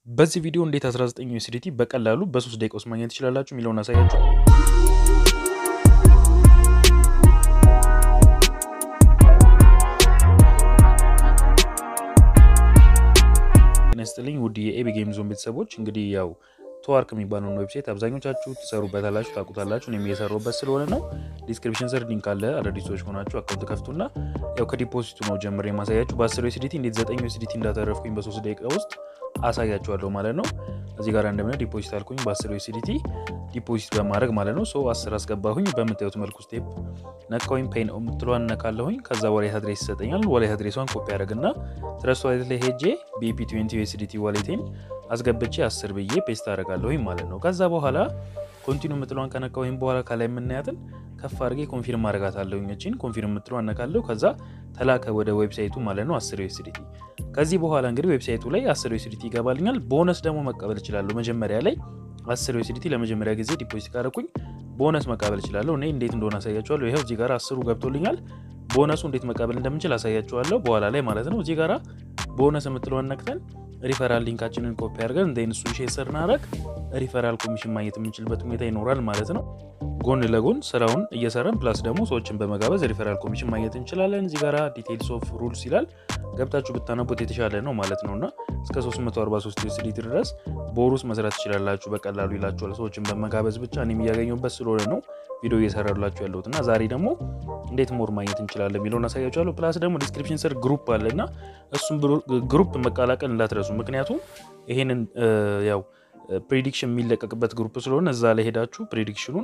በዚህ ቪዲዮ እንዴት 19 ዩኤስዲቲ በቀላሉ በ3 ደቂቃ ውስጥ ማግኘት ትችላላችሁ የሚለውን አሳያችሁ። ጤና ይስጥልኝ ውድ የኤቢ ጌም ዞን ቤተሰቦች፣ እንግዲህ ያው ቶዋርክ የሚባለውን ዌብሳይት አብዛኞቻችሁ ትሰሩበታላችሁ፣ ታውቁታላችሁ። እኔም እየሰራሁበት ስለሆነ ነው። ዲስክሪፕሽን ስር ሊንክ አለ። አዳዲስ ሰዎች ሆናችሁ አካውንት ከፍቱና ያው ከዲፖዚቱ ነው ጀምሬ የማሳያችሁ። በ10 ዩኤስዲቲ እንዴት 9 ዩኤስዲቲ እንዳተረፍኩኝ በ3 ደቂቃ ውስጥ አሳያችኋለሁ ማለት ነው። እዚህ ጋር እንደምነ ዲፖዚት አልኩኝ በ10 ዩኤስዲቲ ዲፖዚት በማድረግ ማለት ነው። ሶ 10 አስገባሁኝ። በምታዩት መልኩ ስቴፕ ነካሁኝ። ፔን የምትለዋን ነካለሁኝ። ከዛ ዋሌት አድሬስ ይሰጠኛል። ዋሌት አድሬሷን ኮፒ ያደርግና ትረስት ዋሌት ላይ ሄጄ ቢፒ 20 ዩኤስዲቲ ዋሌቴን አስገብቼ 10 ብዬ ፔስት አደርጋለሁኝ ማለት ነው። ከዛ በኋላ ኮንቲኒ የምትለዋን ከነካሁኝ በኋላ ከላይ የምናያትን ከፍ አድርጌ ኮንፊርም አደርጋታለሁኝ። እቺን ኮንፊርም የምትለዋን ነካለሁ። ከዛ ተላከ ወደ ዌብሳይቱ ማለት ነው 10 ዩኤስዲቲ። ከዚህ በኋላ እንግዲህ ዌብሳይቱ ላይ 10 ዩኤስዲቲ ይገባልኛል። ቦነስ ደግሞ መቀበል እችላለሁ። መጀመሪያ ላይ 10 ዩኤስዲቲ ለመጀመሪያ ጊዜ ዲፖዚት ካደረኩኝ ቦነስ መቀበል እችላለሁ። እኔ እንዴት እንደሆነ አሳያችኋለሁ። ይኸው እዚህ ጋር አስሩ ገብቶልኛል። ቦነሱ እንዴት መቀበል እንደምንችል አሳያችኋለሁ በኋላ ላይ ማለት ነው። እዚህ ጋራ ቦነስ የምትለውን ነክተን ሪፈራል ሊንካችንን ኮፒ አድርገን እንደ እሱን ሼር ስናደርግ ሪፈራል ኮሚሽን ማግኘት የምንችልበት ሁኔታ ይኖራል ማለት ነው። ጎን ለጎን ስራውን እየሰራን ፕላስ ደግሞ ሰዎችን በመጋበዝ ሪፈራል ኮሚሽን ማግኘት እንችላለን። እዚህ ጋራ ዲቴይልስ ኦፍ ሩልስ ይላል ገብታችሁ ብታነቡት የተሻለ ነው ማለት ነው። እና እስከ 343 ዩኤስዲቲ ድረስ በወር ውስጥ መስራት ትችላላችሁ በቀላሉ ይላችኋል። ሰዎችን በመጋበዝ ብቻ እኔም እያገኘሁበት ስለሆነ ነው ቪዲዮ እየሰራላችሁ ያለሁት እና ዛሬ ደግሞ እንዴት ሞር ማግኘት እንችላለን የሚለውን አሳያችኋለሁ። ፕላስ ደግሞ ዲስክሪፕሽን ስር ግሩፕ አለ እና እሱም ግሩፕ መቀላቀል እንዳትረሱ። ምክንያቱም ይሄንን ያው ፕሬዲክሽን የሚለቀቅበት ግሩፕ ስለሆነ እዛ ላይ ሄዳችሁ ፕሬዲክሽኑን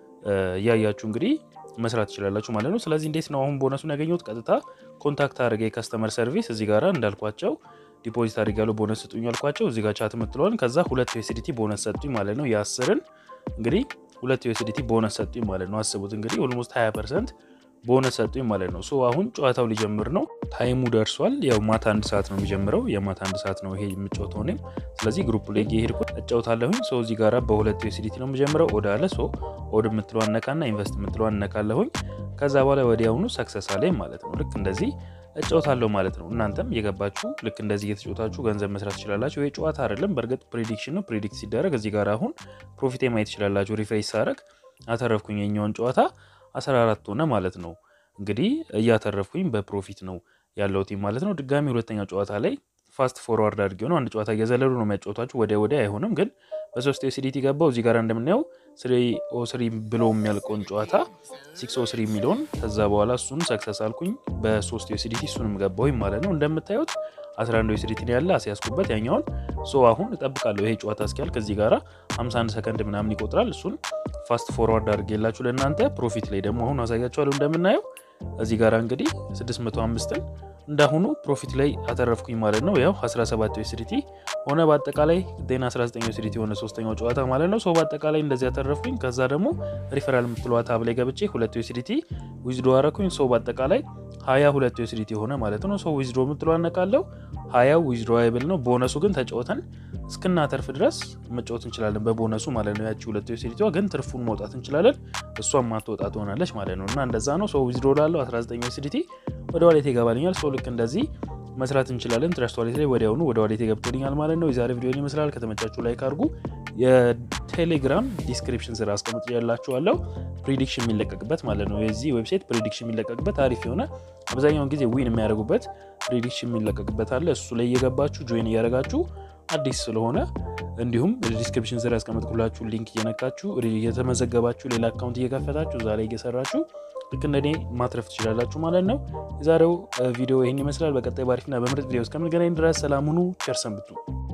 እያያችሁ እንግዲህ መስራት ትችላላችሁ ማለት ነው። ስለዚህ እንዴት ነው አሁን ቦነሱን ያገኘሁት? ቀጥታ ኮንታክት አድርገ የከስተመር ሰርቪስ እዚህ ጋራ እንዳልኳቸው ዲፖዚት አድርጋለሁ ቦነስ ስጡኝ ያልኳቸው እዚህ ጋር ቻት የምትለዋን ከዛ ሁለት ዩኤስዲቲ ቦነስ ሰጡኝ ማለት ነው። የአስርን እንግዲህ ሁለት ዩኤስዲቲ ቦነስ ሰጡኝ ማለት ነው። አስቡት እንግዲህ ኦልሞስት 20 ፐርሰንት ቦነስ ሰጡኝ ማለት ነው። ሶ አሁን ጨዋታው ሊጀምር ነው። ታይሙ ደርሷል። ያው ማታ አንድ ሰዓት ነው የሚጀምረው። የማታ አንድ ሰዓት ነው ይሄ የምጫወተው እኔም። ስለዚህ ግሩፕ ላይ እየሄድኩ እጫወታለሁኝ። ሶ እዚህ ጋራ በሁለት ዩኤስዲቲ ነው የምጀምረው። ኦድ አለ። ሶ ኦድ የምትለዋን ነካና ኢንቨስት የምትለዋን ነካለሁኝ። ከዛ በኋላ ወዲያውኑ ሰክሰስ አለኝ ማለት ነው። ልክ እንደዚህ እጫወታለሁ ማለት ነው። እናንተም የገባችሁ ልክ እንደዚህ እየተጫወታችሁ ገንዘብ መስራት ትችላላችሁ። ይሄ ጨዋታ አይደለም፣ በእርግጥ ፕሬዲክሽን ነው። ፕሬዲክት ሲደረግ እዚህ ጋር አሁን ፕሮፊቴ ማየት ትችላላችሁ። ሪፍሬሽ ሳረግ አተረፍኩኝ የኛውን ጨዋታ 14 ሆነ ማለት ነው። እንግዲህ እያተረፍኩኝ በፕሮፊት ነው ያለሁት ማለት ነው። ድጋሚ ሁለተኛ ጨዋታ ላይ ፋስት ፎርዋርድ አድርጌ ነው አንድ ጨዋታ እየዘለሉ ነው የሚያጫወታችሁ። ወዲያ ወዲያ አይሆንም፣ ግን በሶስት ዩኤስዲቲ ገባው። እዚህ ጋር እንደምናየው ስሪ ኦ ስሪ ብሎ የሚያልቀውን ጨዋታ ሲክስ ኦ ስሪ የሚለውን ከዛ በኋላ እሱን ሰክሰስ አልኩኝ በሶስት ዩኤስዲቲ እሱንም ገባሁኝ ማለት ነው። እንደምታዩት 11 ዩኤስዲቲ ያለ አስያዝኩበት ያኛውን። ሶ አሁን እጠብቃለሁ ይሄ ጨዋታ እስኪያልቅ። እዚህ ጋራ 51 ሰከንድ ምናምን ይቆጥራል። እሱን ፋስት ፎርዋርድ አድርጌላችሁ ለእናንተ ፕሮፊት ላይ ደግሞ አሁን አሳያችኋለሁ። እንደምናየው እዚህ ጋራ እንግዲህ 605ን እንዳሁኑ ፕሮፊት ላይ አተረፍኩኝ ማለት ነው። ያው 17 ዩኤስዲቲ ሆነ በአጠቃላይ ዜና 19 ዩኤስዲቲ የሆነ ሶስተኛው ጨዋታ ማለት ነው። ሰው በአጠቃላይ እንደዚህ ያተረፍኩኝ። ከዛ ደግሞ ሪፈራል የምትለዋ ታብ ላይ ገብቼ ሁለት ዩኤስዲቲ ዊዝዶ አረኩኝ። ሰው በአጠቃላይ 22 ዩኤስዲቲ የሆነ ማለት ነው። ሰው ዊዝዶ የምትለዋ አነቃለው 20 ዊዝዶ አይብል ነው። ቦነሱ ግን ተጫወተን እስክናተርፍ ድረስ መጫወት እንችላለን በቦነሱ ማለት ነው። ያቺ ሁለት ዩኤስዲቲዋ ግን ትርፉን መውጣት እንችላለን። እሷም ማትወጣ ትሆናለች ማለት ነው። እና እንደዛ ነው። ሰው ዊዝዶ ላለው 19 ዩኤስዲቲ ወደ ዋሌት ይገባልኛል። ሰው ልክ እንደዚህ መስራት እንችላለን። ትረስት ዋሌት ላይ ወዲያውኑ ወደ ዋሌት ገብቶልኛል ማለት ነው። የዛሬ ቪዲዮ ይመስላል። ከተመቻችሁ ላይክ አድርጉ። የቴሌግራም ዲስክሪፕሽን ስራ አስቀምጥ ያላችኋለሁ ፕሪዲክሽን የሚለቀቅበት ማለት ነው። የዚህ ዌብሳይት ፕሪዲክሽን የሚለቀቅበት አሪፍ የሆነ አብዛኛውን ጊዜ ዊን የሚያደርጉበት ፕሪዲክሽን የሚለቀቅበት አለ። እሱ ላይ እየገባችሁ ጆይን እያደረጋችሁ አዲስ ስለሆነ እንዲሁም ዲስክሪፕሽን ስር ያስቀመጥኩላችሁ ሊንክ እየነካችሁ እየተመዘገባችሁ ሌላ አካውንት እየከፈታችሁ ዛሬ እየሰራችሁ ልክ እንደኔ ማትረፍ ትችላላችሁ ማለት ነው። የዛሬው ቪዲዮ ይህን ይመስላል። በቀጣይ ባሪፍና በምርጥ ቪዲዮ እስከምንገናኝ ድረስ ሰላም ሁኑ። ቸር ሰንብቱ።